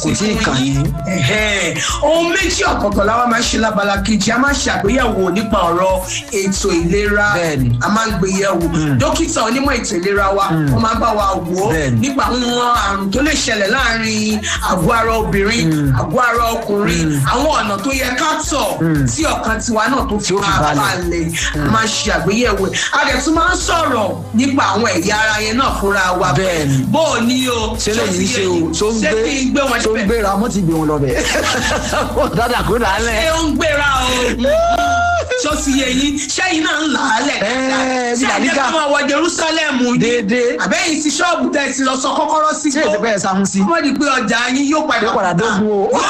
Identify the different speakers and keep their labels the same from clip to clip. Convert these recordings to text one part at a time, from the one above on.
Speaker 1: kò tí ì kàn yín.
Speaker 2: Ẹ̀hẹ́n. ohun méjì ọ̀tọ̀ọ̀tọ̀ la wá máa ń ṣe lábala kejì a máa ń ṣàgbéyẹ̀wò nípa ọ̀rọ̀ ètò ìlera
Speaker 1: Bẹ́ẹ̀ni.
Speaker 2: a máa ń gbé yẹ̀wò dókítà onímọ̀ ètò ìlera wa wọ́n máa ń bá wa wò ó
Speaker 1: Bẹ́ẹ̀ni.
Speaker 2: nípa àwọn àrùn tó lè ṣẹlẹ̀ láàrin àgọ́ ara obìnrin àgọ́ ara ọkùnrin àwọn ọ̀nà tó yẹ ká tọ̀ tí ọkàn tiwa náà tó fi
Speaker 1: Tí ó fi
Speaker 2: máa
Speaker 1: balẹ̀.
Speaker 2: balẹ̀ a máa ń ṣe àgbéyẹ̀wò ẹ̀. a dẹ̀ tún máa ń sọ̀rọ̀ nípa àwọn ẹ̀yà ara yẹn náà fúnra wa
Speaker 1: Bẹ́ẹ̀ni.
Speaker 2: bó o ní o
Speaker 1: ṣé lẹ́yìn ṣe o tó ń
Speaker 2: ṣé kí n gbé wọn
Speaker 1: tó ń
Speaker 2: síbẹ̀
Speaker 1: gbéra wọ́n ti gbé wọn lọ bẹ̀. dáadáa kó dà á
Speaker 2: ṣé
Speaker 1: lẹ̀.
Speaker 2: ó ń gbéra o ṣó ti yẹ yín ṣẹ́yìn náà ń là á lẹ̀
Speaker 1: Ẹ́ẹ̀, bí
Speaker 2: ṣé ẹ̀jẹ̀
Speaker 1: Làlíkà.
Speaker 2: ká máa wọ Jerusalem yín
Speaker 1: Déédéé.
Speaker 2: àbẹ́yìn ti ṣọ́ọ̀bù tẹ̀ ti lọ sọ kọ́kọ́rọ́ sí
Speaker 1: ṣé èsì pẹ́ ẹ̀ sáhùn sí.
Speaker 2: wọ́n di pé ọjà yín yóò padà
Speaker 1: yóò padà dógún o.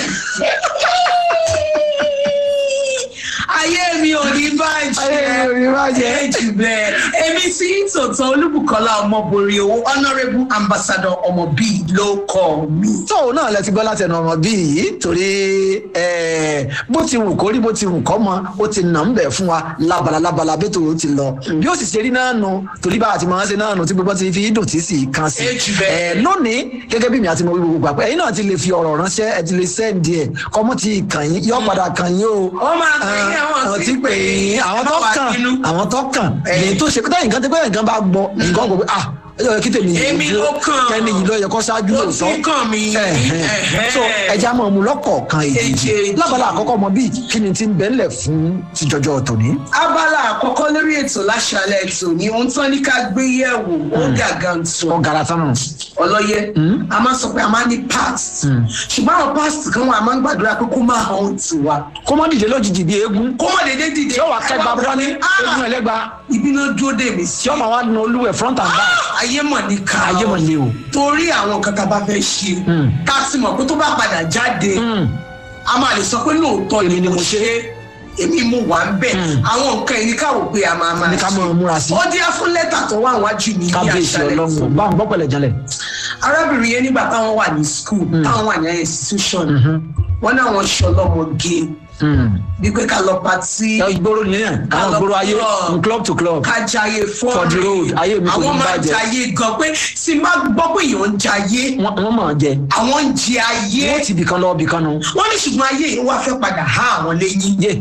Speaker 2: ayé mi ò ní bàjẹ́
Speaker 1: Ayé mi ò ní bàjẹ́.
Speaker 2: ẹ jù bẹ́ẹ̀ èmi tí tòótọ́ olúbùkọ́lá ọmọbòrè owó honourable ambassador ọmọ bíi ló kọ́ mi.
Speaker 1: tóun náà lẹ ti gbọ́ láti ẹnu ọmọ bíi yìí torí eh, bó ti wù kórí bó ti wù kọ́ mọ ó ti nà ń bẹ̀ fún wa lábala lábala bí tòun ti lọ bí ó sì ṣe rí náà nù torí bá a ti máa ń ṣe náà nù tí gbogbo ti fi dùn tí sì kan sí.
Speaker 2: Ẹ jù bẹ́ẹ̀.
Speaker 1: Eh, lónìí gẹ́gẹ́ bí mi àti mo wí gbogbo àpẹ ẹ̀yin náà ti lè fi ọ̀rọ̀ ránṣẹ́ ẹ ti lè sẹ́ǹdì ẹ̀ kọ́mọ́ ti kàn yín yọ padà kàn yín o.
Speaker 2: Ó máa kàn yín, àwọn
Speaker 1: àwọn
Speaker 2: sì
Speaker 1: tí pè yín àwọn
Speaker 2: ẹ má
Speaker 1: tó
Speaker 2: wá
Speaker 1: kàn
Speaker 2: bínú.
Speaker 1: àwọn tó kàn
Speaker 2: Eh.
Speaker 1: èyí tó ṣe pé táyì nǹkan tẹ́ pé nǹkan bá gbọ́ nǹkan gbọ́ pé ah ẹ yọ kí tèmi yìí
Speaker 2: Èmi
Speaker 1: dúró,
Speaker 2: ló kàn.
Speaker 1: kẹ́ni yìí ló yẹ kó ṣáájú
Speaker 2: Ó
Speaker 1: lóòótọ́
Speaker 2: ti kàn mí.
Speaker 1: Ẹ̀hẹ́n.
Speaker 2: Ẹ̀hẹ́n.
Speaker 1: so ẹja mọ̀ mú lọ́kọ̀ọ̀kan èyí
Speaker 2: Èjèèjì.
Speaker 1: lábala àkọ́kọ́ mọ bíi kí ni ti ń bẹ́ńlẹ̀ fún tìjọjọ́ tòní.
Speaker 2: abala àkọ́kọ́ lórí ètò láṣálẹ̀ ètò ni ohun tán ní ká gbé yẹ̀wò ó gàgà ń tún
Speaker 1: ọ̀gá tán nù.
Speaker 2: ọlọ́yẹ a máa sọ pé a máa ní past ṣùgbọ́n àwọn past kan wà a máa ń gbàdúrà pé kó máa hàn tì wá
Speaker 1: kó mọ́ dìde lójijì bíi eégún
Speaker 2: kó má dédé dìde
Speaker 1: yóò wá kẹgbà bọ́ ní eégún ẹlẹ́gba
Speaker 2: ibi náà dúró dè mí sí
Speaker 1: tí ọmọ wa nu olúwẹ̀ front and back
Speaker 2: ayé mọ̀ ní ká
Speaker 1: ayé mọ̀ lé o.
Speaker 2: torí àwọn nǹkan tá a bá fẹ́ ṣe ká sì mọ̀ pé tó bá padà jáde a máa lè sọ pé lóòótọ́
Speaker 1: Èmi
Speaker 2: ni
Speaker 1: ni
Speaker 2: mo
Speaker 1: mo
Speaker 2: ṣe é èmi mo wà ń bẹ̀ àwọn nǹkan yìí ní ká wò pé a máa máa
Speaker 1: Ní ká máa múra sí.
Speaker 2: ó díẹ̀ fún lẹ́tà tó wà wájú mi ní
Speaker 1: kábíyèsí
Speaker 2: àṣálẹ́
Speaker 1: ọlọ́run bá ń gbọ́ pẹ̀lẹ́ jalẹ̀.
Speaker 2: arábìnrin yẹn nígbà táwọn wà ní school táwọn wà ní institution wọn náà wọn ṣe ọlọ́mọge bí pé ká lọ patí
Speaker 1: ìgboro nìyẹn àwọn ìgboro ayé from club to club.
Speaker 2: ká jayé
Speaker 1: For the road,
Speaker 2: fọ́ọ̀rì
Speaker 1: ayé mi kò ní
Speaker 2: àwọn máa
Speaker 1: bàjẹ́.
Speaker 2: jayé gan pé tí n bá gbọ́ pé èèyàn ń jayé
Speaker 1: wọ́n wọ́n mọ̀ ọ́ jẹ.
Speaker 2: àwọn ń jẹ ayé
Speaker 1: wọ́n ti bìkan lọ bìkan nu.
Speaker 2: wọ́n ní ṣùgbọ́n ayé yìí wá fẹ́ padà há àwọn lẹ́yìn
Speaker 1: yé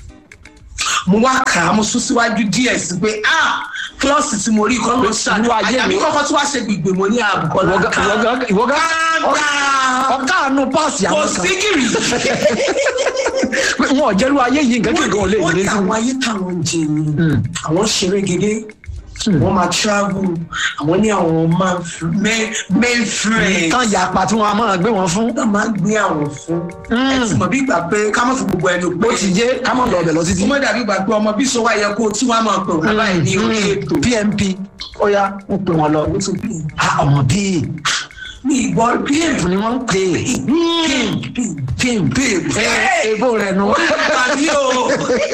Speaker 2: mo wá kà á mo sún síwájú díẹ̀ sí pé ah klọ́ọ̀sì tí mo rí kọ́ ló ṣàánú
Speaker 1: Irú ayé
Speaker 2: àyàbí
Speaker 1: mi-
Speaker 2: kọ́kọ́ tí wàá ṣe gbìgbì mo ní àbùkọ́
Speaker 1: ìwọ́gá ìwọ́gá ìwọ́gá ọ̀ká àánú páàsì
Speaker 2: kò
Speaker 1: àwọn kan.
Speaker 2: sí gírì
Speaker 1: pé wọn ò jẹ́rú ayé yìí nǹkan kíkan ò lè
Speaker 2: wọ́n
Speaker 1: ní
Speaker 2: ní
Speaker 1: sí.
Speaker 2: àwọn ayé táwọn ń jẹ ni àwọn ṣeré gèdè wọ́n máa travel àwọn ní àwọn man- men- men friends
Speaker 1: tán ya apá tí wọn a máa gbé wọn fún.
Speaker 2: náà máa ń gbé àwọn fún ẹ ti mọ̀ bí ìgbà pé ká má fi gbogbo ẹnu pé
Speaker 1: ó ti yé ká mọ̀ lọ ọbẹ̀ lọ títí.
Speaker 2: ó mọ̀ dàbí ìgbà pé ọmọ bí sọ wá yẹ kó tí wọ́n á máa pè wọ́n báyìí ní orí ètò
Speaker 1: pmp ó yá ń pè wọn lọ.
Speaker 2: ó tún pè é.
Speaker 1: Ah, ọmọ bíi
Speaker 2: ní ìgbọ́
Speaker 1: pmp ni wọ́n ń pè é pmp
Speaker 2: Hey!
Speaker 1: ebo rẹ̀ nu.
Speaker 2: tàbí o.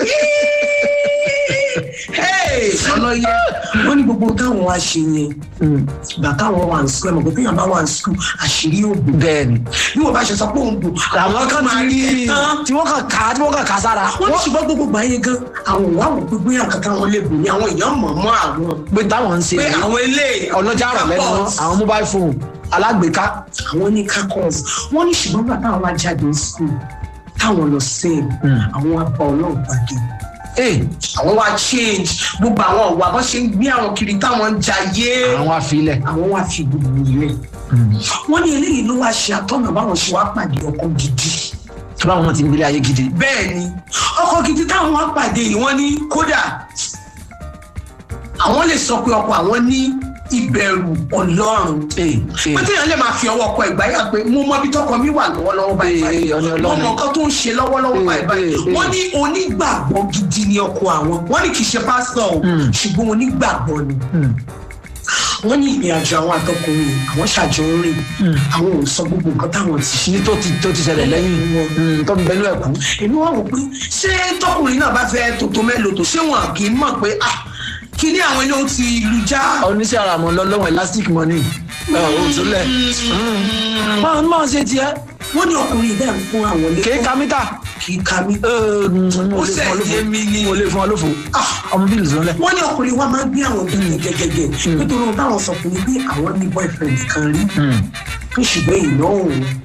Speaker 2: ọlọ́yẹ wọ́n ní gbogbo táwọn wá ṣe yẹn ìgbà táwọn wà ní sukùl ẹ̀ mọ̀ pé téèyàn bá wà ní sukùl àṣírí òògùn
Speaker 1: bẹ́ẹ̀ni
Speaker 2: bí wọ́n bá ṣe sọ pé òun bù
Speaker 1: àwọn kan
Speaker 2: máa
Speaker 1: ti
Speaker 2: rí
Speaker 1: rí
Speaker 2: ẹ tán.
Speaker 1: tí wọ́n kàn ká tí wọ́n kàn ká sára.
Speaker 2: wọ́n ní ṣùgbọ́n gbogbo gbà yẹn gan àwọn òwò àwọn pé bóyá nǹkan táwọn lè bù ní àwọn èèyàn mọ̀ mọ́ àwọn
Speaker 1: pé táwọn ń ṣe
Speaker 2: pé
Speaker 1: rèé.
Speaker 2: àwọn ilé
Speaker 1: ọlọ́jà rọ̀ lẹ́nu wọn àwọn mobile phone alágbèéká.
Speaker 2: àwọn ní kakọ́s wọ́n ní ṣùgbọ́n gbà táwọn wá jáde ní sukùl táwọn lọ sẹ́ẹ̀ àwọn abá ọlọ́run pàdé
Speaker 1: ee
Speaker 2: àwọn wá change gbogbo àwọn ọ̀wà bó ṣe ń gbé àwọn kiri táwọn ń jayé
Speaker 1: àwọn afilẹ̀.
Speaker 2: àwọn wá fi gbogbo ilẹ̀ wọ́n ní eléyìí ló wá ṣe àtọ́nà báwọn ṣe wá pàdé ọkọ gidi
Speaker 1: tó báwọn ti ń gbélé ayé gidi.
Speaker 2: bẹ́ẹ̀ ni ọkọ gidi táwọn wá pàdé yìí wọ́n ní kódà àwọn lè sọ pé ọkọ àwọn ní ìbẹ̀rù ọlọ́run
Speaker 1: ee ee
Speaker 2: pé téèyàn lè máa fi ọwọ́ ọkọ ìgbà yà pé mo mọ ibi tọkọ mi wà lọ́wọ́lọ́wọ́ báyìí
Speaker 1: Ee,
Speaker 2: báyìí
Speaker 1: ọ̀nà
Speaker 2: mo
Speaker 1: Ọlọ́run.
Speaker 2: mọ nǹkan tó ń ṣe lọ́wọ́lọ́wọ́
Speaker 1: Ee,
Speaker 2: báyìí báyìí
Speaker 1: ee, ee.
Speaker 2: wọ́n ní onígbàgbọ́ gidi ni ọkọ àwọn wọ́n ní kì í ṣe pásítọ̀ o ṣùgbọ́n onígbàgbọ́ ni wọ́n ní ìrìn àjò àwọn àtọkùnrin àwọn ṣàjọ ń rìn àwọn ò sọ gbogbo nǹkan táwọn ti ṣe
Speaker 1: ní tó ti tó ti ṣẹlẹ̀ lẹ́yìn mm, tó ń bẹnu ẹ̀kú.
Speaker 2: èmi wá wò pé ṣé tọkùnrin náà bá fẹ́ tòótọ́ mélòó tó ṣé wọn kì í mọ̀ pé ah kí ni àwọn ilé ó ti lu já
Speaker 1: oníṣẹ́ ara mọ̀ lọ́wọ́ elastic money òtúlẹ̀ máa máa ṣe tiẹ̀
Speaker 2: wọ́n ní ọkùnrin bẹ́ẹ̀ ń fún àwọn ilé
Speaker 1: kéé kamítà
Speaker 2: kì í ka mí.
Speaker 1: mo
Speaker 2: Ó
Speaker 1: lè fún ọ
Speaker 2: sẹ̀
Speaker 1: lófo
Speaker 2: yé mi ni.
Speaker 1: mo lè fún ọ lófo
Speaker 2: Ah.
Speaker 1: ọmọ bíi lùsùn lẹ̀.
Speaker 2: wọ́n ní ọkùnrin wa máa ń gbé àwọn obìnrin gẹ́gẹ́gẹ́ nítorí ohun táwọn sọ fún mi pé àwọn ní boyfriend kan rí pé ṣùgbọ́n ìná òun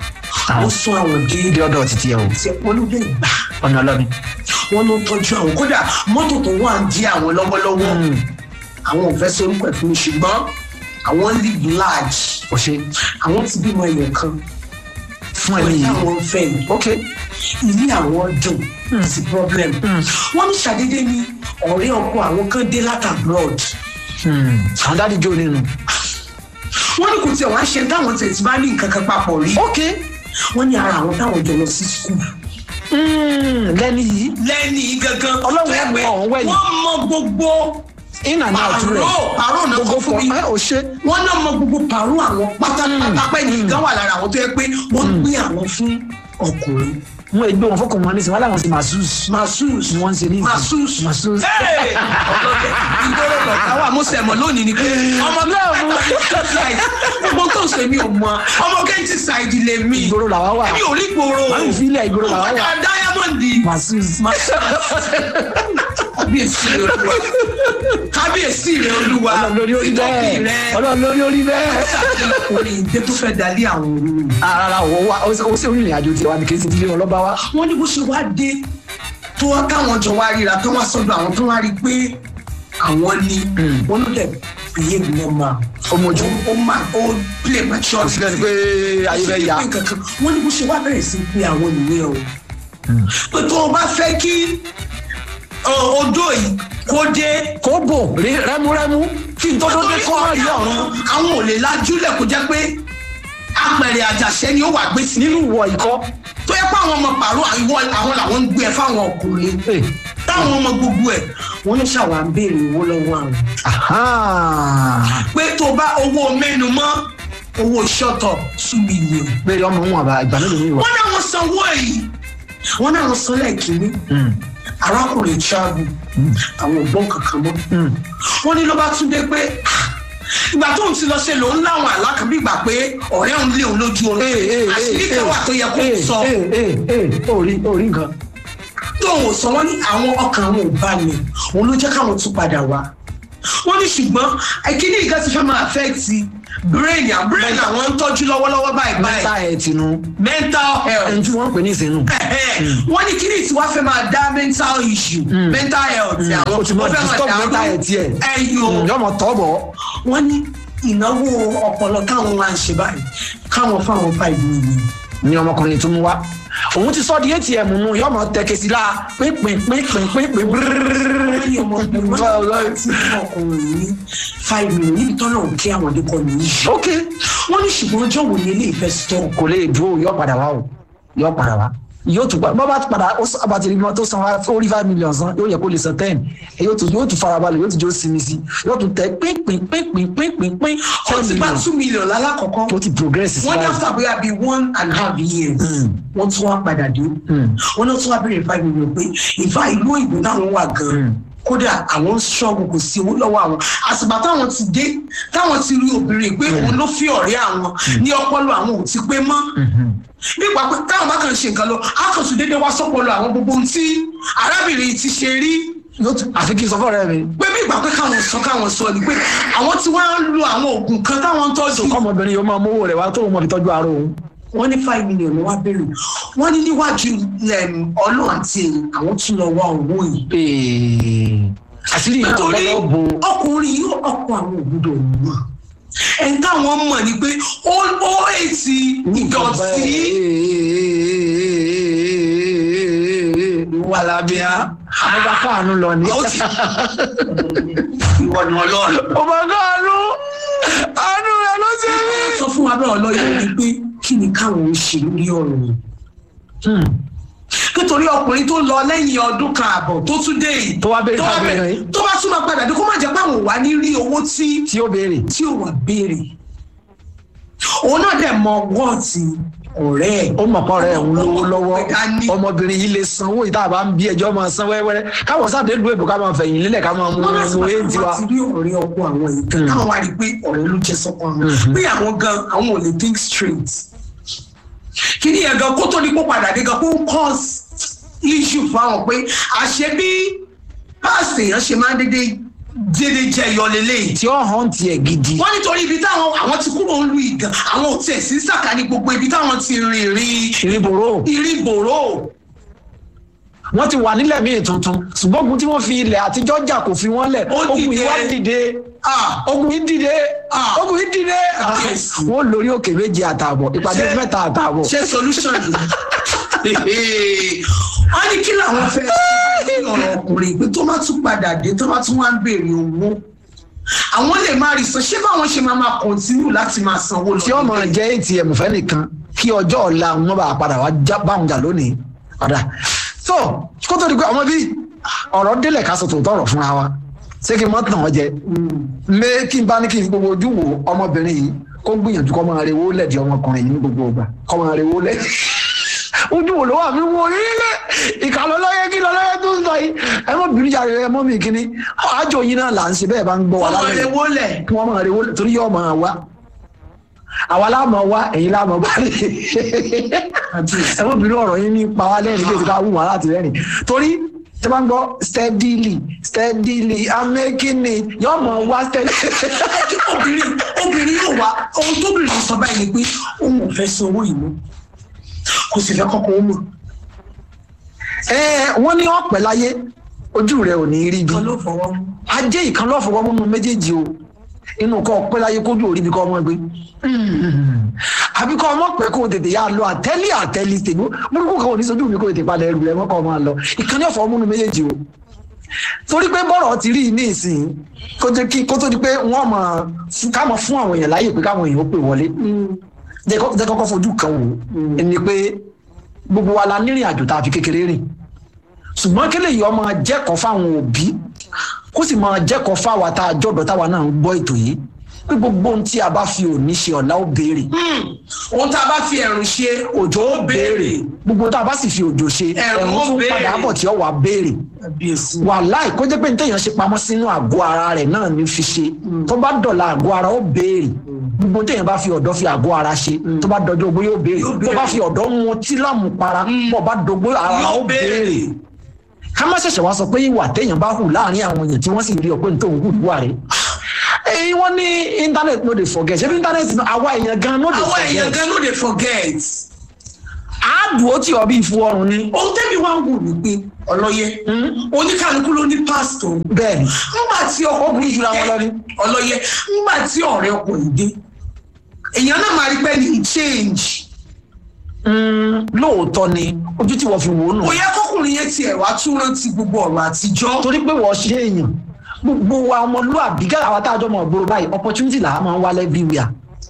Speaker 2: ó sún àwọn dé
Speaker 1: dé ọ̀dọ̀ títí ẹ o
Speaker 2: tí wọn ló dé gbà
Speaker 1: ọ̀nà ọlọ́mi.
Speaker 2: wọn ló tọ́jú àwọn kódà mọ́tò tó wà ń di àwọn lọ́wọ́lọ́wọ́ àwọn ò fẹ́ sorúkọ ẹ̀ fún mi ṣùgbọ́n àwọn live large
Speaker 1: o ṣe
Speaker 2: àwọn ti bímọ ẹ̀yọ̀ kan
Speaker 1: fún ẹni
Speaker 2: wọ́n
Speaker 1: yìí.
Speaker 2: táwọn ń fẹ́ yìí
Speaker 1: ok
Speaker 2: ilé àwọn dùn sí problem wọ́n ní ṣàdédé ní ọ̀rẹ́ ọkọ àwọn kan dé láti abroad
Speaker 1: àwọn dáàdi jó nínú.
Speaker 2: wọ́n ní kò tiẹ̀ wá ṣe táwọn tẹ̀ tí bá ní nǹkan kan papọ̀ rí
Speaker 1: ok
Speaker 2: wọ́n ní ara àwọn táwọn jọ lọ sí school
Speaker 1: lẹ́ni yìí
Speaker 2: lẹ́ni gangan
Speaker 1: Ọlọ́run
Speaker 2: tó yẹ pé
Speaker 1: mọ̀ ọ́n wẹ̀yìn.
Speaker 2: wọ́n mọ gbogbo
Speaker 1: in and out rẹ̀
Speaker 2: pàrọ̀ pàrọ̀ náà
Speaker 1: gbogbo
Speaker 2: kọ́ fún mi
Speaker 1: fọ ẹ ò ṣe.
Speaker 2: wọ́n náà mọ gbogbo pàrọ̀ àwọn pátápátá pẹ́ ní ìgán wà lára àwọn tó yẹ pé wọ́n gbé àwọn fún ọkùnrin
Speaker 1: wọn ègbé wọn fọkàn wọn nísìnyí wọn làwọn ti masus
Speaker 2: masus
Speaker 1: ni wọn ń ṣe ní ìsìn.
Speaker 2: masus
Speaker 1: masus.
Speaker 2: Hey! ọlọ́dẹ ìgboro lọ́tà wà mo sẹ̀mọ̀ lónìí ni pé ọmọ náà mú gbogbo tó ṣe mi ò mọ ọmọ kẹ́ntì ṣáìdì lè mi
Speaker 1: ìgboro làwa wà
Speaker 2: èmi ò rí gbòòrò
Speaker 1: wọn ń filẹ̀ ìgboro làwa wà
Speaker 2: ọjà dáyámọ̀ndì
Speaker 1: masus.
Speaker 2: kábíyèsí rẹ olúwa kábíyèsí rẹ olúwa
Speaker 1: ọlọ́run lórí orí
Speaker 2: ìtọ́kì
Speaker 1: bẹ́ẹ̀
Speaker 2: rẹ
Speaker 1: ọlọ́run lórí orí bẹ́ẹ̀.
Speaker 2: ọkùnrin ìdè tó fẹ́ dalí àwọn olú
Speaker 1: ara wọ wa ó sì rìnrìn àjò tiwa ní kí n sì ti lé wọn lọ́ba wa.
Speaker 2: wọ́n ní bó ṣe wá dé tó wá káwọn jọ wá ríra tó wá sọ́dọ̀ àwọn tó wá rí pé àwọn ni wọ́n ló dẹ̀ behave normal
Speaker 1: ọmọjú
Speaker 2: ó má ó play mature
Speaker 1: sílẹ̀ ni pé ayé fẹ́ ya.
Speaker 2: wọ́n ní bó ṣe wá bẹ̀rẹ̀ sí pé àwọn nìyẹn o pé tó o bá fẹ́ kí ọ, odò yìí kó dé
Speaker 1: kó bò rí rẹ́múrẹ́mú kí n tó tó dé kọ́ rí ọ̀run
Speaker 2: àwọn ò lè lajúlẹ̀ kó jẹ́ pé apẹ̀rẹ̀ àjàṣẹ́ ni ó wà gbé sí
Speaker 1: nínú ìwọ ìkọ́.
Speaker 2: tó yẹ pé àwọn ọmọ pàrọ̀ àwọn àwọn làwọn ń gbé ẹ fáwọn ọkùnrin
Speaker 1: Hey.
Speaker 2: táwọn ọmọ gbogbo ẹ wọn ní ṣàwà ń béèrè owó lọ́wọ́ àwọn
Speaker 1: Aha.
Speaker 2: pé tó bá owó mẹ́nu mọ́ owó ṣọ́tọ̀ two million
Speaker 1: bẹ́ẹ̀ ọmọ wọn àbá ìgbà mélòó ni ìwọ.
Speaker 2: wọ́n náà wọ́n sanwó èyí wọ́n náà wọ́n san lẹ́ẹ̀kínní arákùnrin travel àwọn ògbọ́n kankan mọ́ wọ́n ní ló bá tún dé pé "Ah, ìgbà tó ń ti lọ ṣe lòun láwọn àlá kan bí ìgbà pé ọ̀rẹ́ òun lé òun lójú oorun àṣírí kan wà tó yẹ kó sọ
Speaker 1: orí orí nǹkan.
Speaker 2: tóun ò sọ wọ́n ní àwọn ọkàn àwọn ò balẹ̀ òun ló jẹ́ káwọn tún padà wá wọ́n ní ṣùgbọ́n àìkíní ìgbà ti fẹ́ máa affect brain à brain àwọn ń tọ́jú lọ́wọ́lọ́wọ́ báyìí
Speaker 1: mẹ́ta
Speaker 2: báyìí
Speaker 1: ẹ̀ tinú
Speaker 2: mental health
Speaker 1: ẹni tí wọ́n pè ní ìsinú.
Speaker 2: wọ́n ní kíní tí wọ́n fẹ́ máa dá mental issue mental health àwọn
Speaker 1: o ti mọ
Speaker 2: wọ́n fẹ́ máa
Speaker 1: disturb
Speaker 2: dá
Speaker 1: mental ẹ̀ tiẹ̀.
Speaker 2: ẹyọ
Speaker 1: yọmọ tọ́ bọ̀.
Speaker 2: wọ́n ní ìnáwó ọpọlọ táwọn wá ń ṣe báyìí káwọn fáwọn five million
Speaker 1: ni ọmọkùnrin tó mú wá òun ti sọ di atm mu yọmọ tẹkẹ sí la pínpín pínpín pínpín
Speaker 2: lórí ọmọkùnrin wọn ti fún ọkùnrin ní five million níbi tọ́lọ̀ ń kí àwọn ọdún kan nìyí.
Speaker 1: ok
Speaker 2: wọ́n ní ṣùgbọ́n ọjọ́ wo ni ilé ìfẹ́ stọ̀
Speaker 1: kò lè dúró yọ padà wá o yọ padà wá yóò tún bọ́ bá padà ó sọ àbàtì ìbímọ tó san ó rí five million san yóò yẹ kó lè san ten yóò tún yóò tún farabalẹ̀ yóò tún jó sinmi sí yóò tún tẹ pínpín pínpín pínpín pín
Speaker 2: ó
Speaker 1: ten
Speaker 2: ti bá
Speaker 1: million
Speaker 2: two million lálákọ̀ọ́kọ́
Speaker 1: ó ti progress sí
Speaker 2: wọ́n ní
Speaker 1: báyìí.
Speaker 2: after bóyá bíi one and a half years wọ́n tún wá padà dé wọ́n náà tún wá béèrè five million pé ìfà ìlú òyìnbó táwọn wà gan-an kódà àwọn ń ṣọ́ọ̀bù kò sí owó lọ́wọ́ àwọn àsìgbà táwọn ti dé táwọn ti rí obìnrin pé òun ló fi ọ̀rẹ́ àwọn ní ọpọlọ àwọn ò ti pé mọ́ nípa pé táwọn bá kàn ṣe nǹkan lọ á kàn tún déédéé wá sọ́pọlọ àwọn gbogbo ohun tí arábìnrin ti ṣe rí
Speaker 1: yóò tún àfi kí n sọ fún ọ̀rẹ́ mi
Speaker 2: pé bí ìgbà pé káwọn sọ káwọn sọ ni pé àwọn tí wọ́n á lo àwọn oògùn kan táwọn ń tọ́jú
Speaker 1: kọ́mọbìnrin yóò máa mówó rẹ̀ wá tó mọ̀ fi tọ́jú ara òun.
Speaker 2: wọ́n ní five million ló wá bẹ̀rẹ̀ wọ́n ní níwájú um, ọlọ́run àti èyí àwọn tún lọ wá owó yìí.
Speaker 1: Ee, àṣírí yìí tó
Speaker 2: nítorí
Speaker 1: lọ́wọ́ bo
Speaker 2: ọkùnrin yìí ọkọ àwọn òbúdó mọ̀ ẹni táwọn mọ̀ ni pé ó ó èsì ìdọ̀tí
Speaker 1: wà lábíà ọba káànú lọ ní.
Speaker 2: ó ti ìwọ ni ọlọ́run.
Speaker 1: ọba káànú àánú rẹ ló ṣe mí.
Speaker 2: sọ fún wa bẹ́ẹ̀ ọlọ́yẹ̀ ni pé kí ni káwọn ń ṣe lórí ọ̀rọ̀ yìí. nítorí ọkùnrin tó lọ lẹ́yìn ọdún kan àbọ̀ tó tún dé yìí
Speaker 1: Tó wá béèrè
Speaker 2: tó wá
Speaker 1: fún
Speaker 2: bẹ̀rẹ̀-
Speaker 1: àbẹ̀rẹ̀ yìí.
Speaker 2: tó bá tún máa padà dé kó má jẹ́ pé àwọn ò wá ní rí owó tí
Speaker 1: tí ó béèrè.
Speaker 2: tí ò wà béèrè òun náà dẹ̀ mọ wọ́ọ̀tì ọ̀rẹ́ ẹ̀
Speaker 1: ó mọ̀ pọ̀ rẹ̀ ń lówó lọ́wọ́
Speaker 2: Dání.
Speaker 1: ọmọbìnrin yìí lè sanwó ìta bá ń bí ẹjọ́ máa san wẹ́wẹ́rẹ́ káwọn sáde lu èbò ká máa fẹ̀yìn lélẹ̀ ká máa mú
Speaker 2: wọ́n láti
Speaker 1: mú
Speaker 2: máa
Speaker 1: éèdì wa.
Speaker 2: ti rí ọ̀rẹ́ ọkọ àwọn yìí káwọn wá rí i pé ọ̀rẹ́ ló jẹ́ sọ́kọ àwọn pé àwọn gan àwọn ò lè think straight kí ni yẹn gan kó tó ní kó padà dé gan kó ń cause issue fáwọn pé àṣẹ bí past èèyàn ṣe máa ń dédé dédé jẹ ìyọlélẹ́yìn
Speaker 1: tí ó hàn tiẹ̀ gidi
Speaker 2: wọ́n nítorí ibi táwọn àwọn ti kúrò ń lu ìgàn àwọn ò tiẹ̀ sí sàkání gbogbo ibi táwọn ti rìn rìn
Speaker 1: ìrìbòrò
Speaker 2: ìrìbòrò
Speaker 1: wọ́n ti wà nílẹ̀ míì tuntun ṣùgbọ́n ogun tí wọ́n fi ilẹ̀ àtijọ́ jà kò fi wọ́n lẹ̀
Speaker 2: Ó
Speaker 1: ogun yìí
Speaker 2: dìde.
Speaker 1: wá dìde
Speaker 2: Ah,
Speaker 1: ogun yìí dìde
Speaker 2: Ah.
Speaker 1: ogun yìí dìde Ah,
Speaker 2: Yes.
Speaker 1: wọ́n lórí òkè méje àtààbọ̀ ìpàdé
Speaker 2: Ṣé-
Speaker 1: mẹ́ta àtààbọ̀
Speaker 2: ṣe solution ni wọ́n ní kí làwọn fẹ́ ṣe ní ọ̀rọ̀ ọkùnrin pé tó bá tún padà dé tó bá tún wá ń béèrè owó àwọn lè má rí san ṣé báwọn ṣe máa máa continue láti máa sanwó lọ
Speaker 1: tí ọmọ jẹ́ atm fẹ́ nìkan kí ọjọ́ ọ̀la wọn bá padà wá já báwọn jà lónìí padà so kó tó di pé ọmọ bíi ọ̀rọ̀ délẹ̀ ká sọ tòótọ́ ọ̀rọ̀ fúnra wa ṣé kí n mọ́ tàn wọ́n jẹ mé kí n bá ní kí n gbogbo ojú wo ọmọbìnrin yìí kó gbìyànjú kọ́ máa rewó lẹ̀dí ọmọkùnrin yìí ní gbogbo ọgbà kọ́ máa rewó lẹ̀ ojú wo ló wà mí wo nílé ìkàlọ́ lọ́yẹ́ kí lọ́ lọ́yẹ́ tó ń sọ yìí ẹ mọ́ bìrì yàrá ẹ mọ́ mi kíní àjọ yìí náà là ń ṣe bẹ́ẹ̀ bá ń gbọ́ wa
Speaker 2: ọmọ
Speaker 1: lálẹ́
Speaker 2: rẹ
Speaker 1: yìí
Speaker 2: wọlé
Speaker 1: kí wọ́n máa rewó lẹ̀ torí yóò máa wá àwa láàmú wá ẹ̀yin láàmú bá lè ẹ mọ́ bìrì ọ̀rọ̀ yín ní pa wá lẹ́rìn kí èsì ká wù wá láti rẹ́rìn torí tí wọ́n gbọ́ steadily steadily i'm making it yóò máa wá steadily.
Speaker 2: obìnrin obìnrin yóò wá ohun tóbìnrin sọ báyìí ni pé òun ò fẹ́ san owó ìlú kò sì fẹ́ kọ́kọ́ ó mọ̀
Speaker 1: ẹ wọ́n ní ọ̀pẹ láyé ojú rẹ̀ ò ní rí bí
Speaker 2: kan ló fọwọ́ mú.
Speaker 1: ajé ìkan lọ́fọwọ́ múnú méjèèjì o inú kọ́ ọ̀pẹ láyé kójú òrí bí kọ́ ọmọ gbé àbí kọ́ ọmọ pẹ́ kó o tètè yá lọ àtẹ́lí àtẹ́lí tèmi burúkú kan ò ní sojú mi kó o tètè padà ẹrù rẹ mọ́kọ́ ọmọ lọ ìkànnì ọ̀fọ̀ múnú méjèèjì o torí pé bọ́rọ̀ ti rí ní ìsìn kó tó kí- kó tó di pé wọ́n mọ̀ fún- ká mọ̀ fún àwọn èèyàn láyè pé káwọn èèyàn ó pè wọlé jẹ́ kọ́- jẹ́ kọ́kọ́ fojú kan wò ẹni pé gbogbo wa la nírìn àjò tá a fi kékeré rìn ṣùgbọ́n kí lè yọ ọmọ jẹ́kọ̀ọ́ fáwọn òbí kó sì máa jẹ́kọ̀ọ́ fáwa tá a jọ̀dọ̀ táwa náà ń gbọ́ ètò yìí pé gbogbo ohun tí a bá fi òní ṣe ọ̀la ó béèrè
Speaker 2: ohun tá a bá fi ẹ̀rùn ṣe òjò ó béèrè
Speaker 1: gbogbo ohun tá a bá sì fi òjò ṣe
Speaker 2: Ẹ̀rùn
Speaker 1: ẹ̀rùn
Speaker 2: ó
Speaker 1: tún
Speaker 2: béèrè.
Speaker 1: padà bọ̀ tí ó wà béèrè
Speaker 2: kábíyèsí
Speaker 1: wàláì kó jẹ́ pé nítorí ṣe pamọ́ sínú àgọ́ ara rẹ̀ náà ní fi ṣe tó bá dọ̀la àgọ́ ara ó béèrè gbogbo téèyàn bá fi ọ̀dọ́ fi àgọ́ ara ṣe tó bá dọjọ́ ogbó yóò béèrè
Speaker 2: Yóò
Speaker 1: tó
Speaker 2: béèrè.
Speaker 1: bá fi ọ̀dọ́ mu tí lámù para bọ̀ bá dọgbó ara
Speaker 2: Yóò
Speaker 1: ó béèrè ká má ṣẹ̀ṣẹ̀ wá sọ pé ìwà téèyàn bá hù láàrin àwọn èèyàn tí wọ́n sì rí ọ pé nítorí hù wà rẹ̀ èyí wọ́n ní internet no dey forget ṣé bí internet náà àwa èèyàn gan no dey
Speaker 2: àwọn èèyàn
Speaker 1: forget
Speaker 2: gan ló dey forget
Speaker 1: àádùn ó tì ọ bí ìfu ọrùn ni
Speaker 2: ohun tẹ́mi wá ń wò ní pé ọlọ́yẹ oníkálukú ló ní pásítọ̀
Speaker 1: bẹ́ẹ̀ ni
Speaker 2: ńgbà tí ọkùnrin
Speaker 1: jura wọn lọ ni.
Speaker 2: ọlọ́yẹ ńgbà tí ọ̀rẹ́ ọkùnrin dé èèyàn náà máa rí pé ní change
Speaker 1: Mm, lóòótọ́ ni ojú tí wọ́n fi wò ó nù.
Speaker 2: kò yẹ kọkùnrin yẹn tiẹ̀ wá tún rántí gbogbo ọ̀rọ̀ àtijọ́
Speaker 1: torí pé wọ́n ṣe èèyàn gbogbo wa ọmọlúwàbí gẹ́gẹ́ àwọn tá a jọ mọ̀ gbòòrò báyìí opportunity là á máa ń wá everywhere.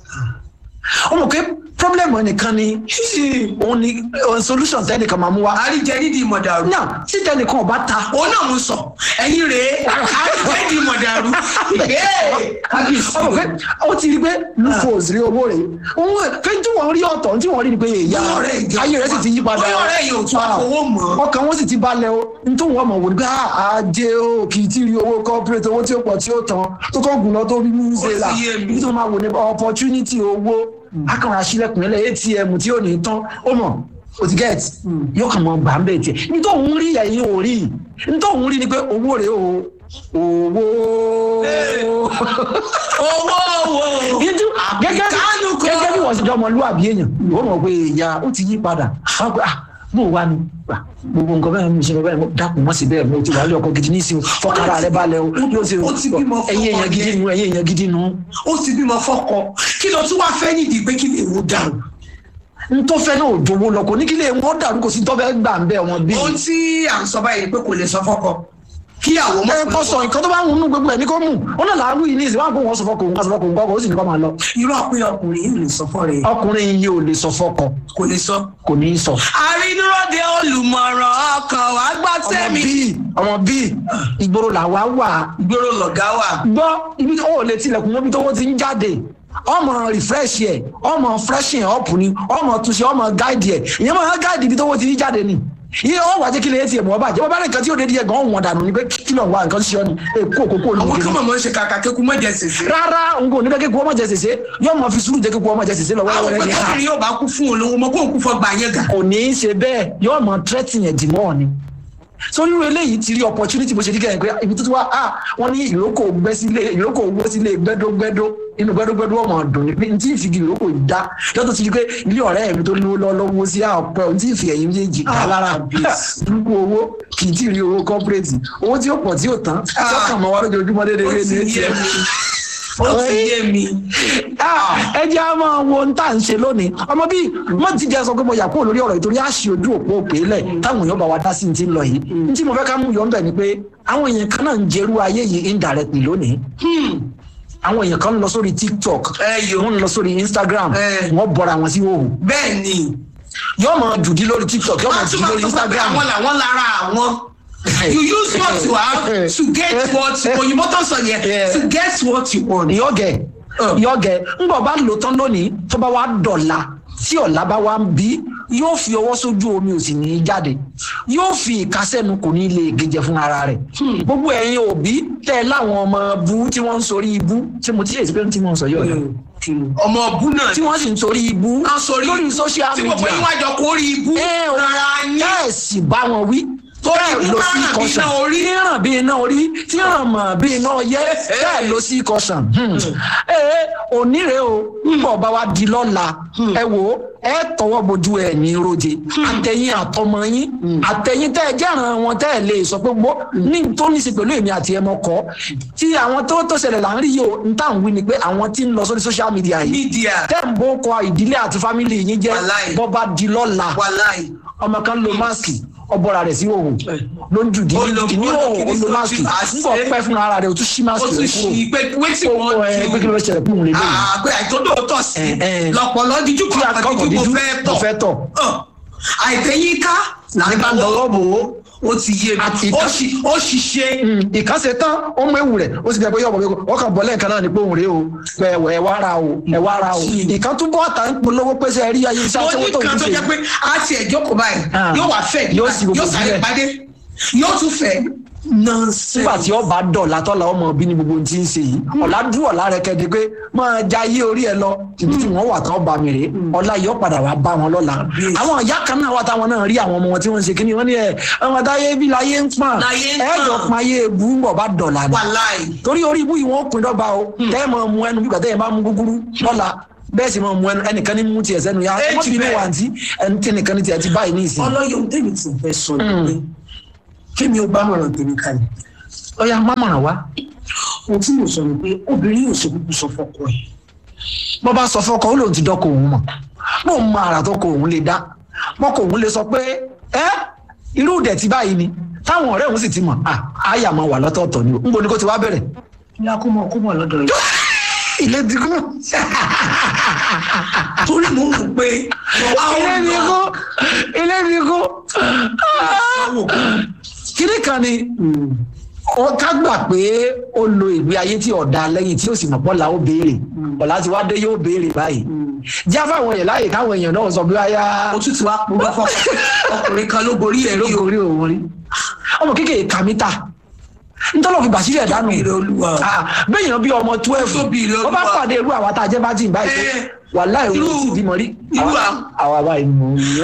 Speaker 1: ó mọ̀ pé problem ẹnìkan ni òun ni òun solution tẹ́nìkan máa mú wa.
Speaker 2: àríjẹ nídìí ìmọ̀dàrú
Speaker 1: náà tí tẹ́nìkan ò bá ta
Speaker 2: òun náà mo sọ ẹ̀yin rèé àríjẹ nídìí ìmọ̀dàrú
Speaker 1: ọmọ pé ó ti rí pé lufos rí owó rẹ̀ òun pé tí wọ́n rí ọ̀tọ̀ tí wọ́n rí ni pé èyà
Speaker 2: Bóyá ọ̀rẹ́ ìjọ
Speaker 1: ayé rẹ̀ sì ti yí padà
Speaker 2: bóyá ọ̀rẹ́ yìí ò tún àfọwọ́ mọ́.
Speaker 1: ọkàn wọn sì ti balẹ̀ o nítorí wọn mọ̀ wò ní pé "Ah, ajé o kì í tí rí owó corporate owó tí ó pọ̀ tí ó tán tó kọ́ gùn lọ tó rí mú ṣe là
Speaker 2: ti yé mi.
Speaker 1: ibi tó máa wò ní opportunity owó akànrà sílẹ̀kùn ilẹ̀ atm tí ò ní tán ó mọ̀ o ti get yóò kàn mọ gbà ń bẹ̀ tiẹ̀ nítorí òun rí ẹ̀yìn ò rí nítorí òun rí ni pé owó rèé o owó
Speaker 2: owó owó
Speaker 1: Yíjú, gẹ́gẹ́
Speaker 2: Àbíkánú kan.
Speaker 1: gẹ́gẹ́ bí wọ́n ṣe jọ ọmọlúwàbí èèyàn wọ́n mọ̀ pé ìyá ó ti yí padà wọ́n pẹ́ ah bó wà ní ah, gbogbo nǹkan bẹ́ẹ̀ mi ṣe lọ bẹ́ẹ̀ mo dákun mọ́ sí bẹ́ẹ̀ mo ti wà lé ọkọ̀ gidi ní ìsìn fọkàrà rẹ balẹ̀ o yóò ṣe
Speaker 2: ó ti bímọ fún
Speaker 1: ẹ̀yin èèyàn
Speaker 2: ọmọ
Speaker 1: gidi
Speaker 2: yẹn.
Speaker 1: nu ẹ̀yin èèyàn gidi nu
Speaker 2: ó ti bímọ fọ́kọ kí ló tún wáá fẹ́ nídìí pé kí lè wò dàrú
Speaker 1: n tó fẹ́ náà ò jowó lọ kò ní kí lè wọ́n dàrú kò sí tó fẹ́ gbà ń bẹ́ wọn bí.
Speaker 2: ohun tí à ń sọ báyìí ni pé kò lè sọ fọ́kọ kí àwọn
Speaker 1: ẹ kọ́ sọ nǹkan tó bá ń mú gbogbo ẹ̀ ní kó mú ó náà làárú yìí ní ìsìn wọn kò wọ́n sọ fọkàn òun kò sọ fọkàn òun kọ́ ó sì ní kọ́ máa lọ.
Speaker 2: irú àpéyọ ọkùnrin yìí lè sọ fọ́ rẹ̀
Speaker 1: ọkùnrin yìí ò lè sọ fọkọ
Speaker 2: kò lè sọ.
Speaker 1: kò ní í sọ.
Speaker 2: àrínúròde olùmọ̀ràn ọkàn wá gbọ́
Speaker 1: ọmọ
Speaker 2: tẹ́mi
Speaker 1: bíi ọmọ bíi ìgboro làwa wà
Speaker 2: gbèrò lọ̀gá wà.
Speaker 1: gbọ́ ibi tí ó lè tilẹ̀kùn mọ́bí tó wọ́n ti ń jáde ọmọ refresh yẹ ọmọ freshen up ni ọmọ túnṣe ọmọ guide yẹ ìyẹn máa guide ibi tó wọ́n ti ń jáde ni iye ọ wà jẹ́ kí lè tiẹ̀ mọ́ bàjẹ́ wọ́n bá rẹ̀ nǹkan tí ó dédé yẹ gan ọ̀wọ́n dànù ni pé kí ló ń wá nǹkan sí ọ ni èkó òkókó
Speaker 2: àwọn
Speaker 1: olùkọ́
Speaker 2: kan mọ̀ ṣe kàkà kéku mọ̀jẹ̀ sèse.
Speaker 1: rárá n kò ní bẹ́ẹ̀ kéku ọmọ jẹ sèse yóò mọ fi sùúrù jẹ́ kéku ọmọ jẹ sèse lọ
Speaker 2: àwọn
Speaker 1: wẹ́rẹ́
Speaker 2: pé
Speaker 1: ni ha
Speaker 2: kọ́kùnrin yóò bá kú fún olówó mọ́ kó ń kú fọ́ gbà yẹn gà.
Speaker 1: kò ní í ṣe bẹ́ẹ̀ yóò mọ tírẹ́tì yẹn dì mọ́ ni sórí irú eléyìí ti rí opportunity bó ṣe dígẹ̀ pé ibi tó ti wá ah wọ́n ní ìrókò gbẹ́ sílé ìrókò gbẹ́ sílé gbẹ́dógbẹ́dó inú gbẹ́dógbẹ́dó ọmọ ọdún ni pé n tí ì fi ìrókò dá lọ́tọ̀ ti di pé ilé ọ̀rẹ́ mi tó lówó lọ́wọ́ sí ọ̀pẹ n tí ì fi ẹ̀yìn méjèèjì dá lára dúró owó kì í tí ì rí owó corporate owó tí ó pọ̀ tí ó tán sọ́kàn mọ́ wa lójoojúmọ́ déédéé
Speaker 2: ó
Speaker 1: ní
Speaker 2: ti
Speaker 1: etí
Speaker 2: yé
Speaker 1: ẹ̀
Speaker 2: mi ó ti yé mi.
Speaker 1: ẹ jẹ́ a máa wo ohun tá à ń ṣe lónìí ọmọ bíi mo ti jẹ́ sọ pé mo yà kúrò lórí ọ̀rọ̀ ìtorí àṣì ojú òpó òpè lẹ̀ táwọn èèyàn bá wa dá sí ti ń lọ yìí ní tí mo fẹ́ ká mú yọ̀ ń bẹ̀ ni pé àwọn èèyàn kan náà ń jẹ́rú ayé yìí indirectly lónìí àwọn èèyàn kan ń lọ sórí tiktok
Speaker 2: ẹ yòó
Speaker 1: wọ́n ń lọ sórí instagram
Speaker 2: Eh.
Speaker 1: wọ́n bọ̀ra wọn sí òhù
Speaker 2: bẹ́ẹ̀ ni
Speaker 1: yóò máa jùdí lórí tiktok yóò máa
Speaker 2: wọ́n
Speaker 1: jùdí
Speaker 2: tún máa
Speaker 1: lórí
Speaker 2: sọ pé
Speaker 1: instagram
Speaker 2: àwọn làwọn lára àwọn. you use what you have to get what òyìnbó tó sọ yẹn
Speaker 1: Yeah.
Speaker 2: to get what you want.
Speaker 1: ìyọ́gẹ̀ ìyọ́gẹ̀ ńgbọ̀ bá lò tán lónìí tó bá wá dọ̀la tí ọ̀la bá wá ń bí yóò fi ọwọ́ sójú omi ò sì ní í jáde yóò fi ìkásẹ́nu kò ní lè gèjẹ fún ara rẹ̀ gbogbo ẹ̀yin òbí tẹ́ ẹ láwọn ọmọ bú tí wọ́n ń sorí ibú tí mo ti ṣe ìsìnkú tí mo ń sọ yọ̀ yọ̀
Speaker 2: ọmọ ọbú náà
Speaker 1: tí wọ́n sì ń sorí ibú
Speaker 2: Wọ́n sorí
Speaker 1: lórí social
Speaker 2: tí gbogbo yín
Speaker 1: media
Speaker 2: wájọ kó rí ibú
Speaker 1: ẹ ò
Speaker 2: rárá ní.
Speaker 1: ẹ sì bá wọn wí
Speaker 2: Torí
Speaker 1: bẹ́ẹ̀
Speaker 2: ibú
Speaker 1: lọ sí
Speaker 2: rárá bí
Speaker 1: kọsàn
Speaker 2: iná orí.
Speaker 1: tí ràn bí iná orí tí ràn mọ̀ bí iná yẹ bẹ́ẹ̀ lọ sí kọsàn. ee onírè o nbọ̀ bá wa di lọ́la ẹ wo ẹ tọwọ́ bojú ẹ ní roje àtẹ̀yìn àtọmọ yín àtẹ̀yìn tẹ́ ẹ jẹ́ràn wọn tẹ́ ẹ lè sọ pé gbọ́ ní tó ní í ṣe pẹ̀lú èmi àti ẹmọ kọ́ tí àwọn tó tó ṣẹlẹ̀ là ń rí yìí o n tà ń wí ni pé àwọn tí ń lọ sórí social media yìí
Speaker 2: mídíà
Speaker 1: tẹ́ ń bó kọ ìdílé àti fámìlì yín jẹ́
Speaker 2: Wàláì.
Speaker 1: bọ́ bá di lọ́la
Speaker 2: wàláì.
Speaker 1: ọmọ kan lo máàsì ọbọra rẹ sí òhùn ló ń jù dín
Speaker 2: Ó lo-
Speaker 1: ní
Speaker 2: ó lo
Speaker 1: òhùn ó
Speaker 2: kìíní
Speaker 1: lo
Speaker 2: tó
Speaker 1: máàsì
Speaker 2: ti bá a ṣe.
Speaker 1: nígbà pẹ́ fún ara rẹ o tún ṣí
Speaker 2: ó
Speaker 1: máàsì
Speaker 2: tún
Speaker 1: rẹ
Speaker 2: ṣì pé wetin
Speaker 1: kúrò
Speaker 2: wan
Speaker 1: ó ẹ pé kí ló ṣẹlẹ̀ fún un lélẹ̀ yìí
Speaker 2: àgbẹ̀ àìtọ́dọ̀ tọ̀ sí
Speaker 1: Eh, eh.
Speaker 2: lọ́pọ̀lọ́ díjú
Speaker 1: kí
Speaker 2: kan
Speaker 1: akọkọ
Speaker 2: díjú mo
Speaker 1: dídú
Speaker 2: fẹ́
Speaker 1: mo fẹ́
Speaker 2: tọ̀
Speaker 1: tọ̀
Speaker 2: àìtẹ́yíká
Speaker 1: ní bá ń dọwọ́ bò ó
Speaker 2: ó ti yé
Speaker 1: Àti
Speaker 2: mi
Speaker 1: ìka-
Speaker 2: ó ṣì- ó ṣiṣẹ́
Speaker 1: ìkànsẹ̀ tán ó mú ewu rẹ̀ ó sì bẹ̀ pé yọ̀bọ̀ yọ̀bọ̀ wọ́n kàn bọ́ lẹ́ẹ̀kan náà ní pé òun rèé o pé ẹ wá ra o ẹ wá ra o ìkan tún bọ́ àtà ń polówó pé sẹ́ rí ayé iṣẹ́
Speaker 2: ó
Speaker 1: àtẹwọ́
Speaker 2: ní
Speaker 1: tó
Speaker 2: kan
Speaker 1: ń
Speaker 2: tó
Speaker 1: ṣe
Speaker 2: jẹ́ pé a ti ẹ̀jọ́ kò báyìí
Speaker 1: Ah.
Speaker 2: yóò wá fẹ́
Speaker 1: Yóò sì gbogbo
Speaker 2: yóò sáré
Speaker 1: sílẹ̀.
Speaker 2: pàdé yóò tún fẹ́ nonsense.
Speaker 1: nígbà tí ọba dọ̀la tọ́la ọmọ bí ní gbogbo ohun tí ń ṣe yìí ọ̀la dúró ọ̀la rẹ kẹ́ni pé máa ja ayé orí ẹ lọ ibi tí wọ́n wà tán bá mi rè ọ̀la yóò padà wá bá wọn lọ́la àwọn ìyá kan náà wà táwọn náà rí àwọn ọmọ wọn tí wọ́n ń ṣe kíní wọ́n ní ẹ ọmọ táyé bí láyé ń pọ̀n
Speaker 2: Láyé ń
Speaker 1: ẹ jọ
Speaker 2: pọ̀n.
Speaker 1: pọn ayé ebú ń bọ̀ bá dọ̀la ni
Speaker 2: wàláì
Speaker 1: torí orí ibú yìí wọ́n pin dọ́gba o tẹ́ ẹ máa mu ẹnu bí gbàtẹ́ yẹn bá mu gúgúrú lọ́la bẹ́ẹ̀ sì máa mu ẹnu ẹnìkan ní mú tiẹ̀ sẹ́nu ya
Speaker 2: Ẹ
Speaker 1: wọ́n
Speaker 2: ti
Speaker 1: bí ní
Speaker 2: bẹ́ẹ̀.
Speaker 1: wàǹtí ẹni tí ẹnìkan ní tiẹ̀ ti báyìí ní ìsìn
Speaker 2: ọlọ́yọ̀ tèmi ti fẹ́ sọ ni pé kí mi ò bá mọ̀ràn tèmi kalẹ̀
Speaker 1: ọ̀ya mámọ̀ràn wá
Speaker 2: ohun tí mo sọ ni pé obìnrin yóò ṣe kúkú sọ fọkọ ẹ̀
Speaker 1: bọ́ bá sọ fọ́kọ ó lòun ti dọ́kọ òun mọ̀ bó ń mọ àrà tó kọ òun lè dá mọ́kọ òun lè sọ pé ẹ irú ìdẹ̀tí báyìí ni táwọn ọ̀rẹ́ òun sì ti mọ̀ à áyà máa wà lọ́tọ̀ọ̀tọ̀ ni o ń bo ni kó ti wá bẹ̀rẹ̀
Speaker 2: ìyá kó mọ̀ kó mọ̀ lọ́dọ̀ yìí
Speaker 1: ilé ti kú
Speaker 2: torí mo ń wò pé
Speaker 1: ilé ti kú ilé ti kú kíní kan ni ó ká gbà pé ó lo ìgbé ayé tí ọ̀dà lẹ́yìn tí ó sì mọ̀ bọ́lá ó béèrè ọ̀la ti wá dé yóò béèrè báyìí já fáwọn èèyàn láàyè káwọn èèyàn náà sọ bí wáyà
Speaker 2: ó tún ti wá purọ́ fọ́ ọkùnrin kan ló borí ẹ̀ rí o
Speaker 1: lógorí òun rí ọmọ kékeré kàmítà ntọ́lọ́ fi bàṣírí ẹ̀ dánù
Speaker 2: Tóbi rẹ̀ Olúwa.
Speaker 1: Ah, béèyàn bí ọmọ twelve
Speaker 2: Tóbi rẹ̀
Speaker 1: wọ́n bá
Speaker 2: Olúwa.
Speaker 1: pàdé irú àwa tá a jẹ́ bá jìn báyìí
Speaker 2: Eh,
Speaker 1: wà láì
Speaker 2: irú-
Speaker 1: òun sì bímọ rí
Speaker 2: irú
Speaker 1: Àwa-
Speaker 2: à-
Speaker 1: àwa báyìí mú un yó.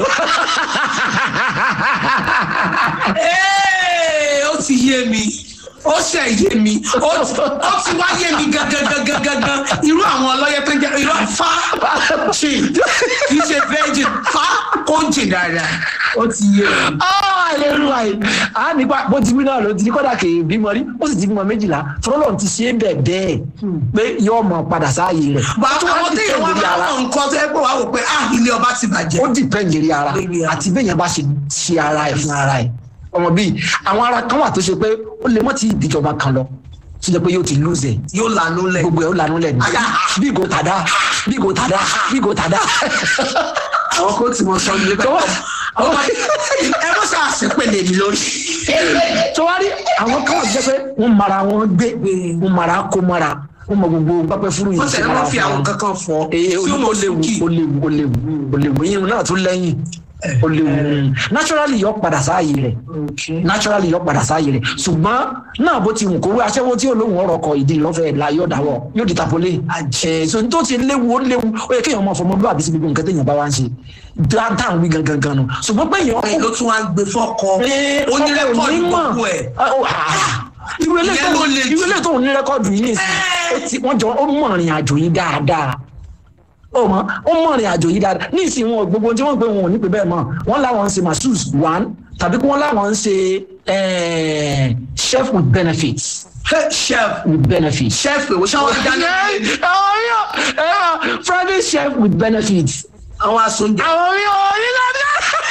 Speaker 2: Ee, ó ti yé mi ó ṣe yé mi ó ti ó ti wá yé mi gangan gangan gangan irú àwọn ọlọ́yẹ tó ń jẹ irú fa jìn kì í ṣe virgin fa kó jìn dáadáa ó ti yé mi.
Speaker 1: Ah, aleluya yìí a nípa bó ti wí náà ló ti ní kódà kì í bímọ rí ó sì ti bímọ méjìlá tọ́lọ́ ti ṣe é bẹ̀ bẹ́ẹ̀ pé yóò mọ padà sáàyè rẹ̀
Speaker 2: bá àwọn téèyàn wá máa mọ nǹkan tó yẹ pé wàá wò pé ah ilé ọba ti bàjẹ́.
Speaker 1: ó dìpẹ́ lérí ara
Speaker 2: Lérí ara.
Speaker 1: àti bẹ́ẹ̀ yẹn bá ṣe ṣe ara ẹ̀ fún ara ẹ̀ ọmọ bíi àwọn ara kan wà tó ṣe pé ó lè mọ́ ti ìdíjọba kan lọ tó jẹ́ pé yóò ti lose ẹ̀
Speaker 2: yóò lànà lẹ.
Speaker 1: gbogbo ẹ̀ ó lanú lẹ̀ ní
Speaker 2: Àyà.
Speaker 1: bí kò tàdá bí kò tàdá bí kò tàdá.
Speaker 2: àwọn kò tí mo sọ ní ilé
Speaker 1: Tó-
Speaker 2: àwọn ẹ mọ sáà sí pèlè mi lórí.
Speaker 1: tọ́wárí àwọn kan wà tó jẹ́ pé wọ́n mara wọn gbé wọ́n mara kó mara wọ́n mọ gbogbo pápẹ́ fúru yìí
Speaker 2: wọ́n tẹ̀lé wọ́n fi àwọn kankan fọ
Speaker 1: ee
Speaker 2: tí
Speaker 1: ó
Speaker 2: ó mọ̀
Speaker 1: léwu
Speaker 2: sókè.
Speaker 1: ó léwu ó léwu ó léwu yín náà tún lẹ́yìn ó léwu naturally yọ padà sáàyè rẹ̀ naturally yọ padà sáàyè rẹ̀ ṣùgbọ́n náà bó ti wù kó wé aṣẹ́wó tí olóhùn ọ̀rọ̀ kọ ìdí lọ́fẹ̀ẹ́ la yóò dáwọ́ yóò di tapolé ẹ̀ so ní tó ti léwu ó léwu ó yẹ kéèyàn máa fọmọ bí àbí sí gbogbo nǹkan téèyàn bá wá ń ṣe dáadáa wí gangan gan nù ṣùgbọ́n pé èèyàn
Speaker 2: ẹ ló tún wá gbé fọkọ ó ní rẹkọọdù gbogbo ẹ
Speaker 1: irú
Speaker 2: Ìyẹn ló le jù.
Speaker 1: ilé tó ń ní rẹ́kọ̀dù yìí nìsín ó ti- wọ́n jọ ó mọ̀ ìrìn àjò yìí dáadáa ó mọ ó mọ̀ ìrìn àjò yìí dáadáa ní ìsìn wọn gbogbo tí wọ́n pè wọn ò ní pè bẹ́ẹ̀ mọ̀ wọ́n láwọn ń ṣe masseuse one tàbí kí wọ́n láwọn ń ṣe eh, chef with benefits
Speaker 2: Hey, chef
Speaker 1: with benefits.
Speaker 2: chef èwo ṣé wọn dáná
Speaker 1: àwọn yóò ẹ̀rọ private chef with benefits.
Speaker 2: àwọn asunjẹ.
Speaker 1: àwọn yóò ní lọ́dọ̀.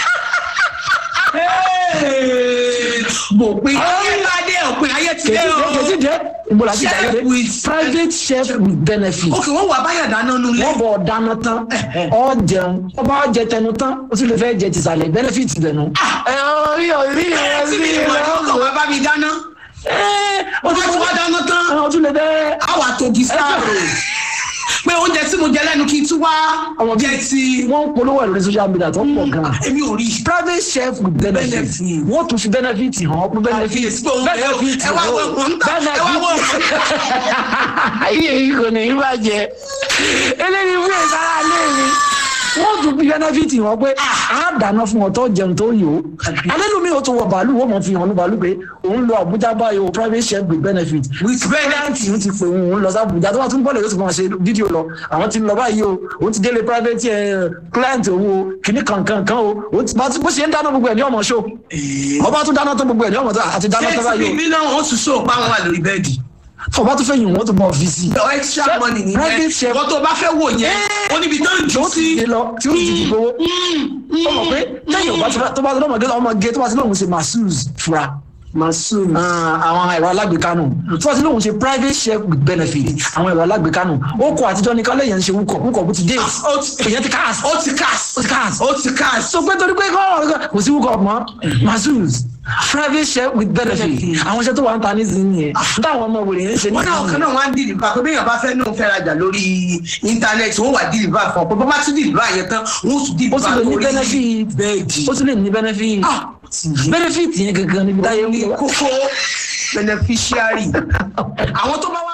Speaker 2: bò pé ayé bá dé òpin ayé ti dé o.
Speaker 1: kèsì dé ìgbòlá ti
Speaker 2: Chef
Speaker 1: dé
Speaker 2: with-
Speaker 1: private chef with benefits.
Speaker 2: ok wọn wà báyà dáná nulẹ̀.
Speaker 1: wọ́n bọ̀ dáná tán ọ jẹun ọ bá jẹ tẹnu tán ó sì lè fẹ́ jẹ tìsàlẹ̀ benefit dẹnu. ẹ ọ rí ọ rí ẹ
Speaker 2: tí
Speaker 1: rí
Speaker 2: mi
Speaker 1: ẹ
Speaker 2: ìmọ̀ ẹ̀rọ kan wá bá mi dáná.
Speaker 1: ó
Speaker 2: wọ́n ti wá dáná tán.
Speaker 1: ọ tún lè bẹ́ẹ̀.
Speaker 2: àwa tó di sáàrò pé oúnjẹ tí mo jẹ lẹ́nu kí n tún wá
Speaker 1: ọmọ
Speaker 2: jẹ ti.
Speaker 1: wọ́n ń polówó ẹ̀ lórí social media tó ń pọ̀ gan-an.
Speaker 2: èmi ò rí.
Speaker 1: private chef with benefit
Speaker 2: Benefit.
Speaker 1: wọ́n tún fi benefit hàn ọ́ pé benefit
Speaker 2: Àfiyèsí pé òun bẹ̀rẹ̀ o. ẹ wá wọ ọ̀hún ń tà ẹ wá wọ ọ̀hún.
Speaker 1: ayé yìí kò ní í bàjẹ́ eléyìí fún ìsára lé mi wọ́n tún fi benefit hàn pé a dáná fún ọ tó jẹun tó yò ó alẹ́lùmí ó tún wọ bàálù wọ́n mọ̀ fi hàn ní bàálù pé òun lọ Àbújá báyìí o private chef with benefit
Speaker 2: with benefit.
Speaker 1: client ti pè òun lọ sí Àbújá tó bá tún bọ́ọ̀lù yóò tún máa ṣe fídíò lọ àwọn ti lọ báyìí o òun ti délé private eh, client òun o kìíní kankan kan o òun ti- bá ti- bó ṣe ń dáná gbogbo ẹ̀ ní ọmọ ṣó ọba tún dáná tó gbogbo ẹ̀ ní ọmọ tó àti dáná tó
Speaker 2: ṣé
Speaker 1: báyìí
Speaker 2: ti
Speaker 1: o
Speaker 2: bí náà wọ́n tún sọ pa wọn wà lórí bẹ́ẹ̀dì.
Speaker 1: ọba tún fẹ́ yìn wọ́n tún bọ̀ fi sí i.
Speaker 2: ọ extra
Speaker 1: Chef-
Speaker 2: money nìyẹn
Speaker 1: private chef-
Speaker 2: wọ́n tó bá fẹ́ wò yẹn ó níbi tó ń jù
Speaker 1: tó ti
Speaker 2: sí.
Speaker 1: gbé lọ tí ó ti di gbowó. ó mọ̀ pé lẹ́yìn ọba tó bá- tó bá tó lọ́mọ gé ọmọ gé tó bá ti lóun ṣe masseuse fura.
Speaker 2: masoud.
Speaker 1: àwọn ẹ̀rọ alágbèéká nù tó bá ti lóun ṣe private chef with benefit àwọn ẹ̀rọ alágbèéká nù ó kọ àtijọ́ ní kálẹ̀ yẹn ń ṣe wúkọ̀ wúkọ̀ bó ti dé
Speaker 2: ó ti
Speaker 1: èyàn ti káàsì
Speaker 2: ó ti cast
Speaker 1: ó ti káàsì
Speaker 2: ó ti cast.
Speaker 1: so pé torí pé kọ́ ọ̀rọ̀ kò sí wúkọ̀ mọ́ masseuse private chef with benefit àwọn iṣẹ́ tó wà ń ta nísìnyí yẹn táwọn ọmọ wèrè yẹn ń ṣe
Speaker 2: wọ́n náà kan náà wọ́n á dìlìbà pé béèyàn bá fẹ́ náà fẹ́ rajà lórí íńtánẹ́ẹ̀tì wọ́n wà dìlìbà fún ọ pé bá bá tún dìlìbà yẹn tán wọ́n tún
Speaker 1: ó
Speaker 2: dìlìbà
Speaker 1: sì lè ní
Speaker 2: lórí
Speaker 1: benefit
Speaker 2: bẹ́ẹ̀dì.
Speaker 1: ó sì lè ní benefit
Speaker 2: Ah, ti yé.
Speaker 1: benefit yẹn gangan níbi táyé
Speaker 2: ní
Speaker 1: wúwo.
Speaker 2: kókó beneficiary àwọn tó bá